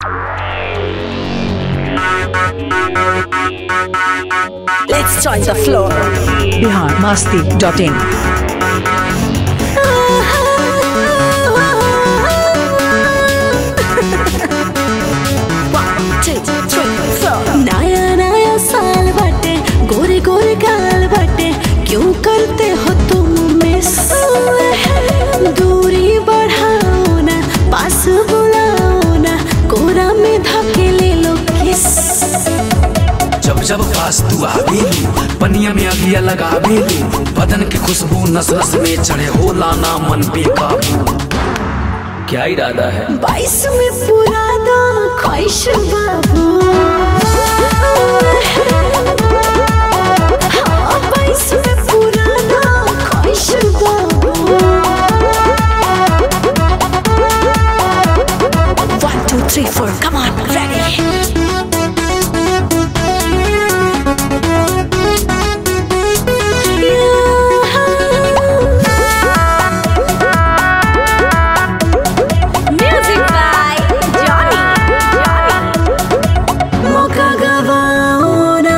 Let's join the floor. Bihar Masti dot in One, two, three, four. नया नया साल बाटे गोरे गोरे गाल बाटे क्यों करते हो तुम मिस दूरी बढ़ाओ ना पास बुलाओ ना कोरा में धके ले लो किस जब जब पास तू आवेलू पनिया में अगिया लगावेलू बदन की खुशबू नस नस में चढ़े होला ना मन पे काबू क्या इरादा है बाईस में पूरा दो ख्वाहिश बाबू हाँ, बाईस में पूरा दो ख्वाहिश बाबू One, two, three, four. Come on, ready. Music by Johnny. मौका गवाओ ना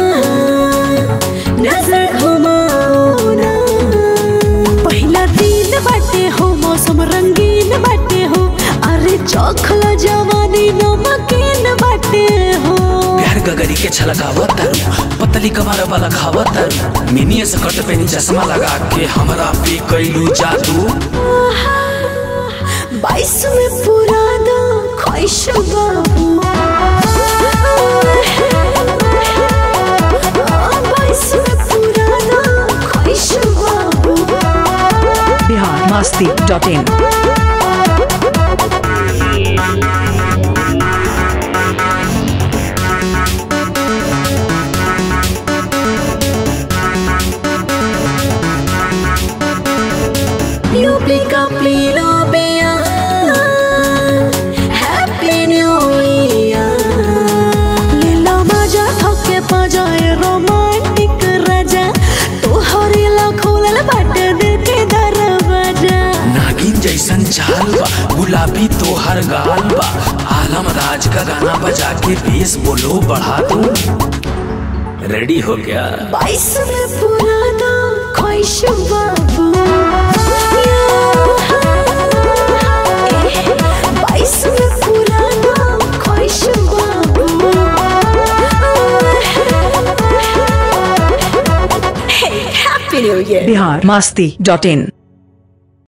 नजर घुमाओ ना पहला दिन बाटे हो मौसम रंगीन बाटे हो अरे चौखला जवानी नमकीन बाटे हो प्यार गगरी के छलकावत तारू पतली कमर वाला खावत तारू मिनी स्कर्ट पे नी चश्मा लगा के हमरा पे कैलू जादू बाईस में पूरा दो ख्वाहिश बाबू बाईस में पूरा दो ख्वाहिश बाबू Bihar Masti dot in UP का पीलो बिया हैप्पी न्यू ईयर ले लो मजा थके पजाए रोमांटिक राजा तोहरे ला खोलल बाटे दिल के दरवाजा नागिन जैसन चाल बा गुलाबी तो हर गाल बा आलम राज का गाना बजा के बेस बोलो बढ़ा दो रेडी हो गया बाईस में पूरा दो ख्वाहिश बाबू बाईस में पूरा दो ख्वाहिश बाबू Hey, Happy New Year. Bihar Masti dot इन